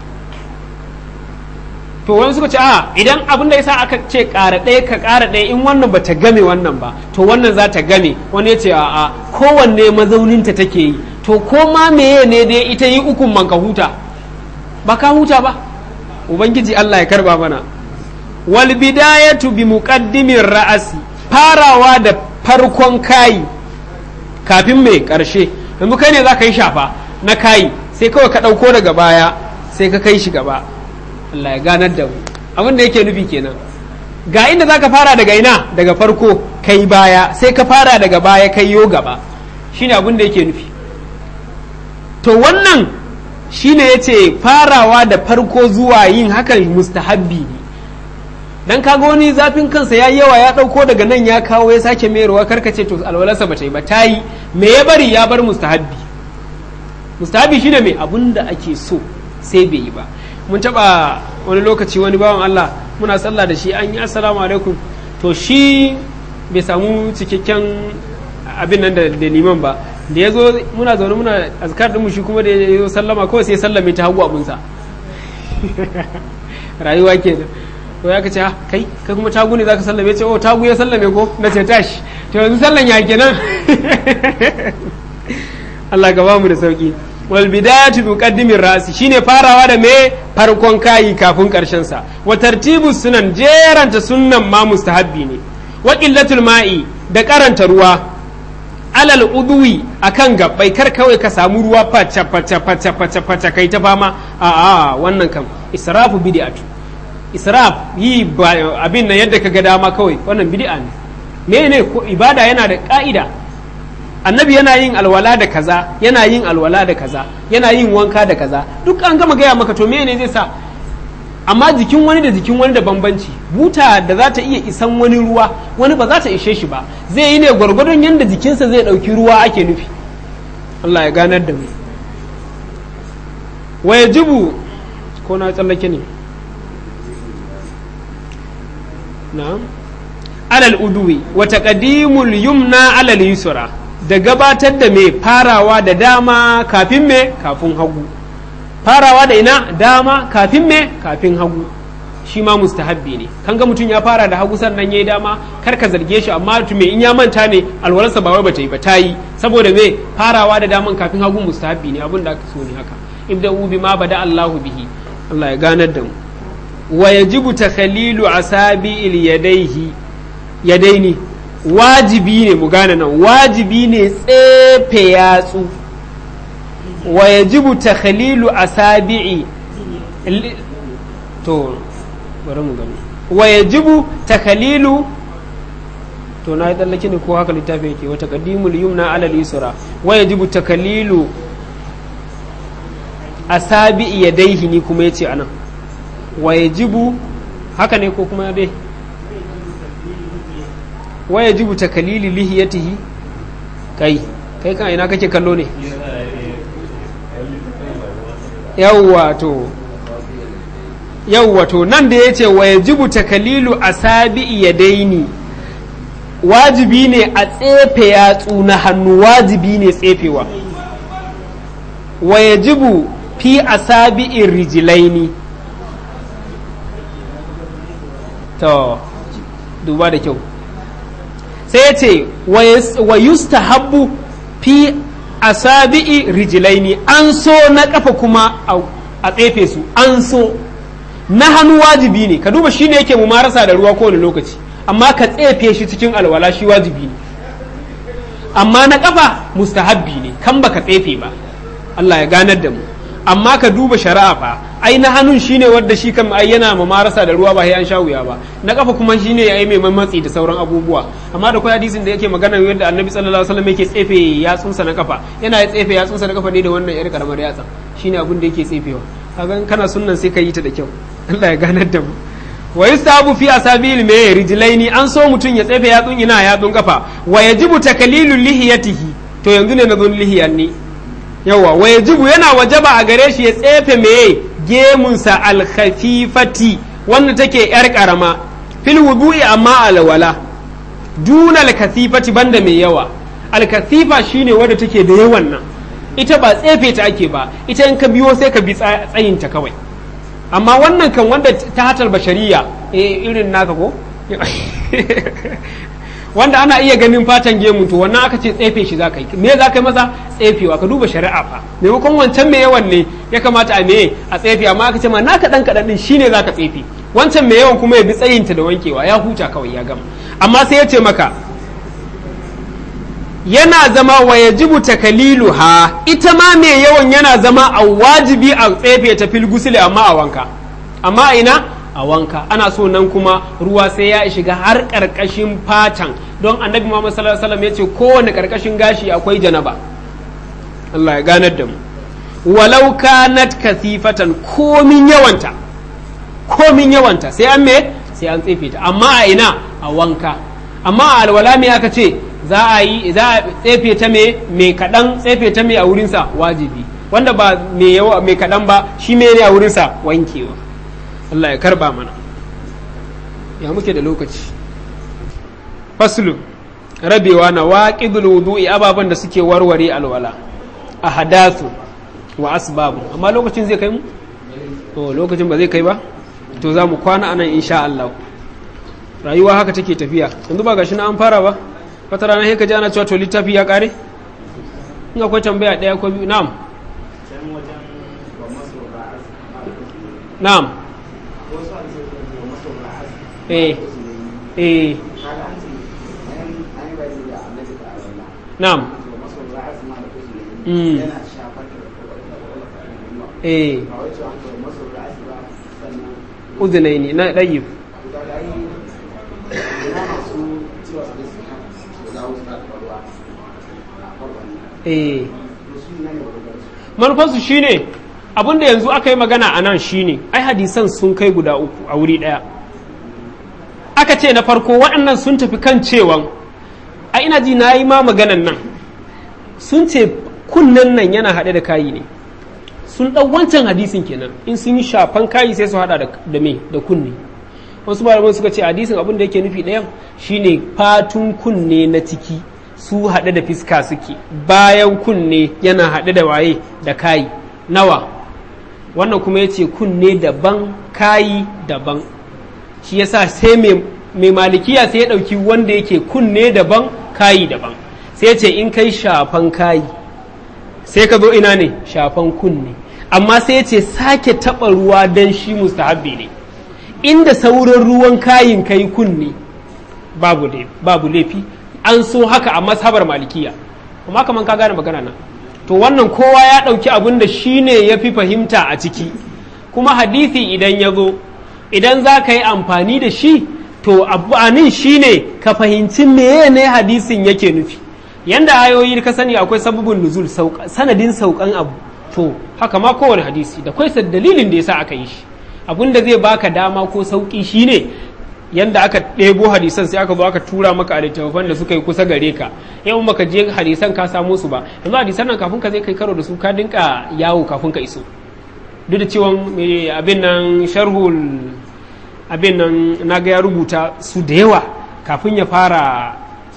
to wani suka ce a idan abin da yasa aka ce ƙara ɗaya ka ƙara ɗaya in wannan ba ta game wannan ba to wannan za ta game wani ya ce a a kowanne mazauninta take yi to ko ma meye ne dai ita yi ukun man ka huta ba ka huta ba ubangiji Allah ya karba mana wal bidayatu bi muqaddimin ra'asi farawa da farkon kayi kafin mai karshe yanzu kai ne za ka yi shafa na kayi sai kawai ka ɗauko daga baya sai ka kai shi gaba Allah ya ganar da mu abin da yake nufi kenan ga inda za ka fara daga ina daga farko kai baya sai ka fara daga baya kai yo gaba shine abin da yake nufi to wannan shine yace farawa da farko zuwa yin hakan mustahabbi ne dan kaga wani zafin kansa ya yawa ya dauko daga nan ya kawo ya sake mayarwa karkace to alwalarsa bata yi ba ta yi me ya bari ya bar mustahabbi mustahabbi shine me abin da ake so sai bai yi ba mun taba wani lokaci wani bawan Allah muna sallah da shi an yi assalamu alaikum to shi bai samu cikakken abin nan da liman ba da ya zo muna zaune muna azkar din mu shi kuma da ya zo sallama kawai sai sallame ta hagu abunsa rayuwa ke da to ya kace kai kai kuma tagu ne zaka sallame ce oh tagu ya sallame ko na ce tashi to yanzu sallan ya kenan Allah ka ba mu da sauki wal bidayatu bi muqaddimin rasi shine farawa da me farkon kayi kafin karshen sa wa tartibu sunan jeranta sunnan ma mustahabbi ne wa qillatul ma'i da karanta ruwa alal udwi akan gabbai kar kawai ka samu ruwa faca faca faca faca faca kai ta fama a a wannan kam israfu bid'atu israf yi abin nan yadda kaga dama kawai wannan bid'a ne mene ko ibada yana da ka'ida annabi yana yin alwala da kaza yana yin alwala da kaza yana yin wanka da kaza duk an gama gaya maka to mene zai sa amma jikin wani da jikin wani da bambanci buta da za ta iya isan wani ruwa wani ba za ta ishe shi ba zai yi ne gwargwadon yadda jikinsa zai ɗauki ruwa ake nufi Allah ya ganar da mu wa yajibu ko na tsallake ne na'am alal uduwi wa taqdimul yumna alal yusra da gabatar da mai farawa da dama kafin me kafin hagu farawa da ina dama kafin me kafin hagu shi ma mustahabbi ne kan ga mutum ya fara da hagu sannan yayi dama kar ka zarge shi amma me in ya manta ne alwalarsa ba wai bata yi ba ta yi saboda me farawa da daman kafin hagu mustahabbi ne abin da aka so ne haka ibda'u bima bada Allahu bihi Allah ya ganar da mu wa yajibu takhalilu asabi'il yadaihi yadaini wajibi ne mu gane nan wajibi ne tsefe yatsu wa yajibu takhalilu asabi'i to bari mu gani wa yajibu takhalilu to na yi tsallake ne ko haka littafin yake wata qadimul yumna ala al-yusra wa yajibu takhalilu asabi'i yadaihi ni kuma yace anan wa yajibu haka ne ko kuma dai wa yajibu takalili lihiyatihi kai kai kan ina kake kallo ne yawwa to yawwa to nan da yace wa yajibu takalilu asabi'i yadaini wajibi ne a tsefe yatsu na hannu wajibi ne tsefewa wa yajibu fi asabi'in rijilaini to duba da kyau sai ya ce wa yustahabbu fi asabi'i rijilaini an so na kafa kuma a tsefe su an so na hannu wajibi ne ka duba shi ne yake mumarasa da ruwa kowane lokaci amma ka tsefe shi cikin alwala shi wajibi ne amma na kafa mustahabbi ne kan baka tsefe ba Allah ya ganar da mu amma ka duba shari'a fa ai na hannun shine wanda shi kan ai yana ma marasa da ruwa ba sai an sha wuya ba na kafa kuma shine ai mai matsi da sauran abubuwa amma da kai hadisin da yake magana yadda annabi sallallahu alaihi wasallam yake tsefe yatsunsa na kafa yana ya tsefe yatsunsa na kafa ne da wannan yar karamar yatsa shine abin da yake tsefewa kaga kana sunnan sai ka yi ta da kyau Allah ya ganar da mu wa yustahabu fi asabil me rijlaini an so mutun ya tsefe yatsun ina yatsun kafa wa yajibu takalilul lihiyatihi to yanzu ne na zo lihiyan ne yawa wa yajibu yana wajaba a gare shi ya tsefe me gemunsa alkhafifati wanda take yar karama fil wudu'i amma alwala duna alkathifati banda mai yawa alkathifa shine wanda take da yawan nan ita ba tsefe ta ake ba ita in ka biyo sai ka bi tsayinta kawai amma wannan kan wanda ta hatar bashariya eh irin naka ko wanda ana iya ganin fatan gemu to wannan aka ce tsefe shi za ka yi me za ka yi masa tsefewa ka duba shari'a fa maimakon wancan mai yawan ne ya kamata a me a tsefe amma aka ce ma na kaɗan kaɗan ɗin shine za ka tsefe wancan mai yawan kuma ya bi tsayinta da wankewa ya huta kawai ya gama amma sai ya ce maka yana zama wa yajibu takalilu ha ita ma mai yawan yana zama a wajibi a tsefe ta fil gusule amma a wanka amma a ina a wanka ana so nan kuma ruwa sai ya shiga har karkashin fatan don annabi Muhammad sallallahu alaihi wasallam yace kowane karkashin gashi akwai janaba Allah ya ganar da mu walau kanat kasifatan komin yawanta komin yawanta sai an me sai an tsefe ta amma a ina a wanka amma a alwala me aka ce za a yi za a tsefe ta me me kadan tsefe ta me a wurinsa wajibi wanda ba me yawa me kadan ba shi me ne a wurinsa wankewa Allah ya karba mana ya muke da lokaci faslu rabewa na waqidul wudu'i ababan da suke warware alwala a hadathu wa asbabu amma lokacin zai kai mu to lokacin ba zai kai ba to za mu kwana anan insha Allah rayuwa haka take tafiya yanzu ba gashi na an fara ba wata rana sai ka ji ana cewa to littafi ya kare in akwai tambaya daya ko biyu na'am na'am eh eh na'am mm eh uzunaini na ɗayyib eh manufansu shine abinda yanzu aka yi magana a nan shine ai hadisan sun kai guda uku a wuri ɗaya aka ce na farko waɗannan sun tafi kan cewan a ina ji na yi ma maganan nan sun ce kunnen nan yana haɗe da kayi ne sun ɗau wancan hadisin kenan in sun yi shafan kayi sai su haɗa da me da kunne wasu malaman suka ce hadisin abin da yake nufi ɗayan shine fatun kunne na ciki su haɗe da fiska suke bayan kunne yana haɗe da waye da kayi nawa wannan kuma ya ce kunne daban kayi daban shi yasa sai mai malikiya sai ya ɗauki wanda yake kunne daban kayi daban sai ya ce in kai shafan kayi sai ka zo ina ne shafan kunne amma sai ya ce sake taɓa ruwa don shi mustahabbi ne inda sauran ruwan kayin kai kunne babu laifi an so haka a mashabar malikiya kuma kaman ka gane magana nan to wannan kowa ya ɗauki abin da shi ne ya fi fahimta a ciki kuma hadisi idan ya zo idan za ka yi amfani da shi to abu'anin shi ne ka fahimci meye ne hadisin yake nufi yanda ayoyi ka sani akwai sababin nuzul sanadin saukan abu to haka ma kowane hadisi da kwai dalilin da yasa aka yi shi abin da zai baka dama ko sauki shine yanda aka ɗebo hadisan sai aka zo aka tura maka a littattafan da suka yi kusa gare ka yau maka je hadisan ka samo su ba yanzu hadisan nan kafin ka zai kai karo da su ka dinka yawo kafin ka iso duk da cewa abin nan sharhul abin nan na ga ya rubuta su da yawa kafin ya fara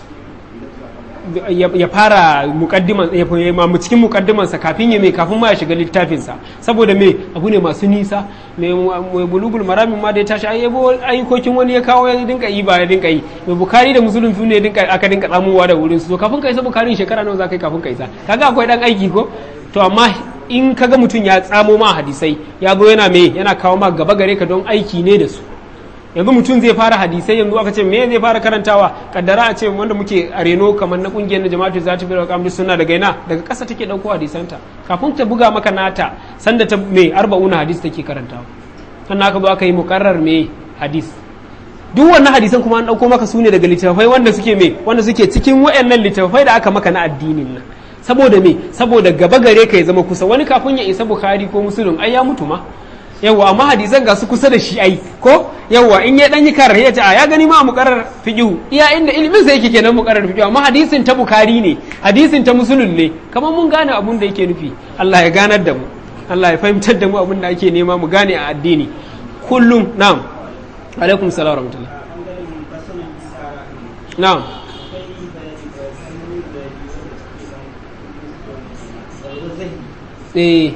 ya fara mukaddiman ya mu cikin mukaddimansa kafin ya mai kafin ma ya shiga littafinsa saboda me abu ne masu nisa mai bulugul maramin ma da ya tashi ayyabo ayyukokin wani ya kawo ya dinka yi ba ya dinka yi mai bukari da musulun fi ne dinka aka dinka tsamowa da wurin su kafin ka isa bukarin shekara nawa za ka yi kafin ka isa kaga akwai dan aiki ko to amma in kaga mutum ya tsamo ma hadisai ya zo yana me yana kawo ma gaba gare ka don aiki ne da su yanzu mutum zai fara hadisai yanzu aka ce me zai fara karantawa kaddara a ce wanda muke a reno kamar na kungiyar na jama'atu za ta fi da kamar suna daga ina daga ƙasa take ɗauko hadisanta kafin ta buga maka nata sanda ta me arba'una hadis take karantawa sannan aka zo aka yi mukarrar me hadis duk wannan hadisan kuma an ɗauko maka su ne daga littattafai wanda suke me wanda suke cikin wayannan littattafai da aka maka na addinin nan saboda me saboda gaba gare ka ya zama kusa wani kafin ya isa bukhari ko muslim ai ya mutu ma yawa amma hadisan ga su kusa da shi ai ko yawa in ya dan yi karar ya ce a ya gani ma muqarrar fiqhu iya inda ilimin sa yake kenan muqarrar fiqhu amma hadisin ta bukhari ne hadisin ta muslim ne kamar mun gane abun da yake nufi Allah ya ganar da mu Allah ya fahimtar da mu abun da ake nema mu gane a addini kullum na'am alaikum salam wa rahmatullah na'am eh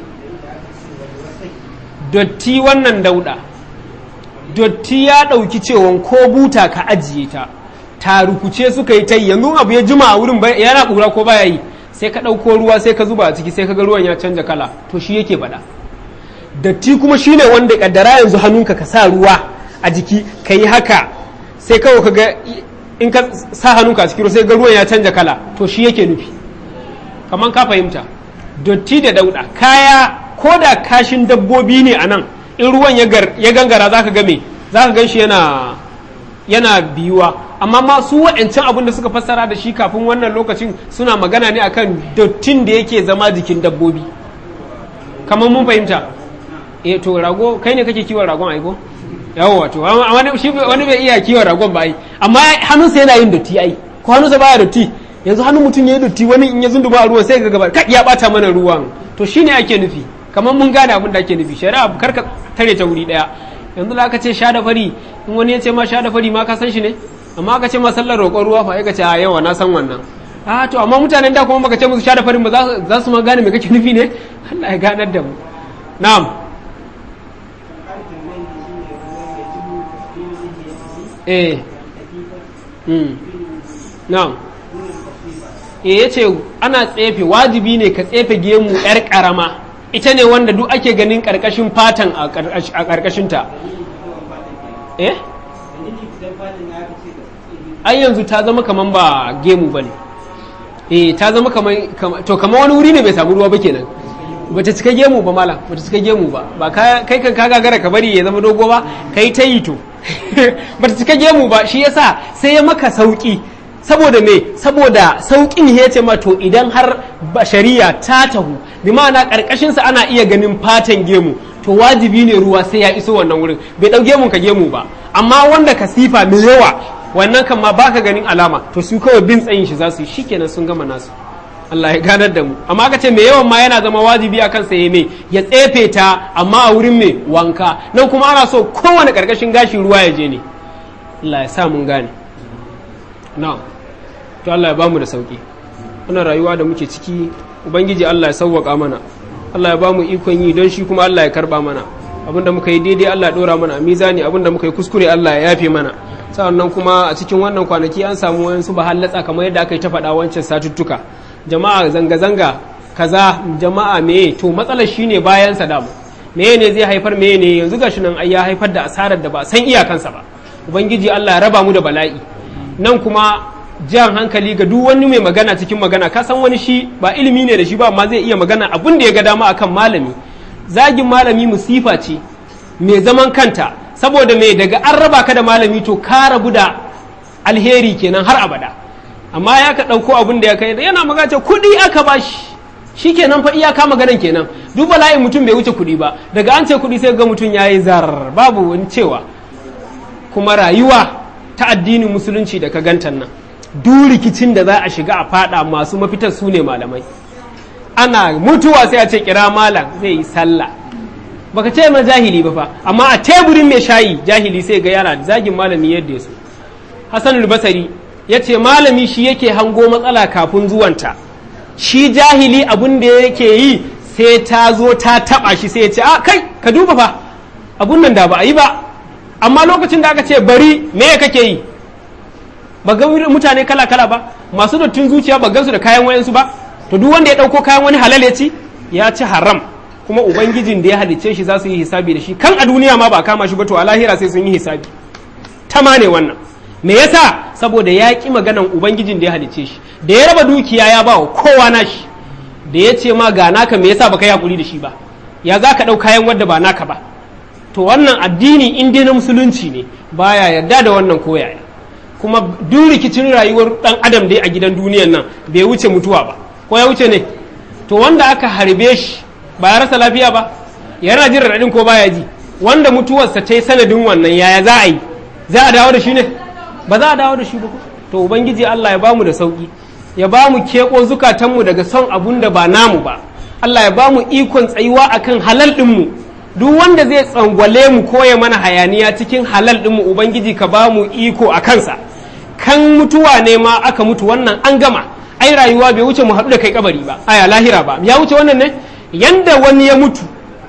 dotti wannan dauda dotti ya ɗauki cewon ko buta ka ajiye ta ta rukuce suka yi ta yi yanzu abu ya jima a wurin yana ƙura ko baya yi sai ka ɗauko ruwa sai ka zuba a ciki sai ka ga ruwan ya canja kala to shi yake faɗa datti kuma shine wanda kaddara yanzu hannunka ka sa ruwa a jiki ka yi haka sai kawai ka ga in ka sa hannunka a cikin ruwa sai ga ruwan ya canja kala to shi yake nufi kamar ka fahimta dotti da dauda kaya ko da kashin dabbobi ne a nan in ruwan ya gangara za ka game za ka gan shi yana yana biyuwa amma ma su waɗancan abin da suka fassara da shi kafin wannan lokacin suna magana ne akan dottin da yake zama jikin dabbobi kamar mun fahimta eh to rago kai ne kake kiwon ragon aiko yawo wato wani shi wani bai iya kiwon ragon ba ai amma hannunsa yana yin dotti ai ko hannunsa baya dotti yanzu hannun mutum ya yi dotti wani in ya zunduma a ruwan sai ga gaba ka ya bata mana ruwan to shine ake nufi kamar mun gane abin da ake nufi shari'a kar ka tare ta wuri daya yanzu da aka ce sha da fari in wani ya ce ma sha da fari ma ka san shi ne amma aka ce ma sallar roƙon ruwa fa ka ce a yawa na san wannan a to amma mutanen da kuma baka ce musu sha da farin ba za su ma gane me kake nufi ne Allah ya ganar da mu na'am eh mm na'am eh yace ana tsefe wajibi ne ka tsefe gemu yar karama ita ne wanda duk ake ganin karkashin fatan a karkashin ta eh ai yanzu ta zama kaman ba gemu bane eh ta zama kaman to kaman wani wuri ne bai samu ruwa ba kenan bata cika gemu ba mala bata cika gemu ba ba kai kan ka gagara ka bari ya zama dogo ba kai ta yi to bata cika gemu ba shi yasa sai ya maka sauki saboda me saboda saukin ya ce ma to idan har shari'a ta tahu bi ma'ana karkashin sa ana iya ganin fatan gemu to wajibi ne ruwa sai ya iso wannan wurin bai dau gemun ka gemu ba amma wanda ka sifa mai yawa wannan kan ma baka ganin alama to su kawai bin tsayin shi za su yi shikenan sun gama nasu Allah ya ganar da mu amma aka ce mai yawan ma yana zama wajibi a kansa ya mai ya tsefe ta amma a wurin mai wanka nan kuma ana so kowane karkashin gashi ruwa ya je ne Allah ya sa mun gane na to Allah ya bamu da sauki wannan rayuwa da muke ciki ubangiji Allah ya sauwaka mana Allah ya bamu ikon yi don shi kuma Allah ya karba mana abinda muka yi daidai Allah ya dora mana a mizani abinda muka yi kuskure Allah ya yafe mana sa'annan kuma a cikin wannan kwanaki an samu wayansu bahallatsa kamar yadda aka yi ta faɗa wancan satuttuka jama'a zanga-zanga kaza jama'a meye to matsalar shine bayan sa damu meye ne zai haifar meye ne yanzu gashi nan ya haifar da asarar da ba san iyakansa ba ubangiji Allah ya raba mu da bala'i nan kuma jan hankali ga duk wani mai magana cikin magana ka san wani shi ba ilimi ne da shi ba amma zai iya magana abin da ya ga dama akan malami zagin malami musifa ce mai zaman kanta saboda mai daga an raba ka da malami to ka rabu da alheri kenan har abada amma ya ka ɗauko abin da ya kai yana magace kuɗi aka ba shi shi kenan fa iyaka maganan kenan duk bala'in mutum bai wuce kuɗi ba daga an ce kuɗi sai ga mutum ya yi zarar babu wani cewa kuma rayuwa ta addinin musulunci da ka gantan nan duk rikicin da za a shiga a fada masu mafitar su ne malamai ana mutuwa sai a ce kira malam zai yi sallah baka ce ma jahili ba fa amma a teburin mai shayi jahili sai ga yana zagin malami yadda ya so hasanul basari ya ce malami shi yake hango matsala kafin zuwanta shi jahili abin da yake yi sai ta zo ta taba shi sai ya ce a kai ka duba fa abun nan da ba a yi ba amma lokacin da aka ce bari me kake yi ba ga mutane kala kala ba masu dattin zuciya ba gansu da kayan wayansu ba to duk wanda ya dauko kayan wani halal ya ci ya ci haram kuma ubangijin da ya halicce shi za su yi hisabi da shi kan a duniya ma ba kama shi ba to a lahira sai sun yi hisabi tama ne wannan me yasa saboda ya ƙi maganan ubangijin da ya halicce shi da ya raba dukiya ya ba wa kowa nashi da ya ce ma ga naka me yasa baka yi hakuri da shi ba ya za ka ɗau kayan wadda ba naka ba to wannan addini in dai na musulunci ne baya yarda da wannan koyaya kuma duk rikicin rayuwar dan adam dai a gidan duniyan nan bai wuce mutuwa ba ko ya wuce ne to wanda aka harbe shi ba ya rasa lafiya ba yana jin raɗaɗin ko baya ji wanda mutuwarsa ta yi sanadin wannan yaya za a yi za a dawo da shi ne ba za a dawo da shi ba to ubangiji Allah ya bamu da sauki ya bamu keko zukatanmu daga son abun da ba namu ba Allah ya bamu ikon tsayuwa akan halal ɗinmu duk wanda zai tsangwale mu ko ya mana hayaniya cikin halal ɗinmu ubangiji ka bamu iko a kansa kan mutuwa ne ma aka mutu wannan an gama ai rayuwa bai wuce mu haɗu da kai kabari ba aya lahira ba ya wuce wannan ne yanda wani ya mutu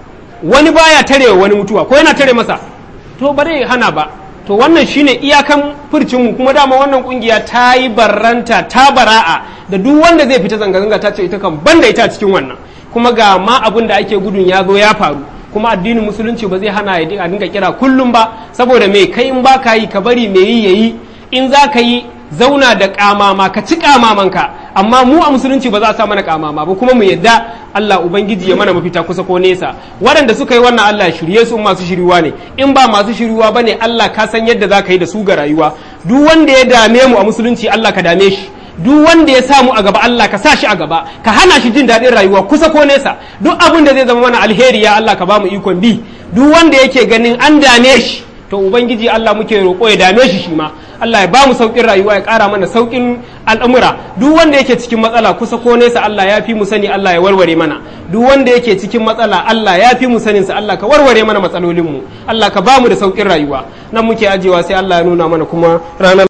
wani baya tare wani mutuwa ko yana tare masa to ba zai hana ba to wannan shine iyakan furcinmu kuma dama wannan kungiya ta yi barranta ta bara'a da duk wanda zai fita zanga-zanga ta ce ita kan banda ita cikin wannan kuma ga ma abin da ake gudun ya zo ya faru kuma addinin musulunci ba zai hana ya dinga kira kullum ba saboda me kai in ba ka yi ka bari me yi yayi in za ka yi zauna da kamama ka ci kamamanka amma mu a musulunci ba za a sa mana kamama ba kuma mu yadda Allah ubangiji ya mana mafita kusa ko nesa waɗanda suka yi wannan Allah shirye su masu shiriwa ne in ba masu shiriwa ba ne Allah ka san yadda za ka yi da su ga rayuwa duk wanda ya dame mu a musulunci Allah ka dame shi duk wanda ya samu a gaba Allah ka sa shi a gaba ka hana shi jin daɗin rayuwa kusa ko nesa duk abin da zai zama mana alheri ya Allah ka ba mu ikon bi duk wanda yake ganin an dame shi to ubangiji Allah muke roƙo ya dame shi shi ma Allah ya ba mu sauƙin rayuwa ya ƙara mana sauƙin al'amura duk wanda yake cikin matsala kusa ko nesa Allah ya fi mu sani Allah ya warware mana duk wanda yake cikin matsala Allah ya fi mu sanin sa Allah ka warware mana matsalolin mu Allah ka ba mu da sauƙin rayuwa nan muke ajewa sai Allah ya nuna mana kuma ranar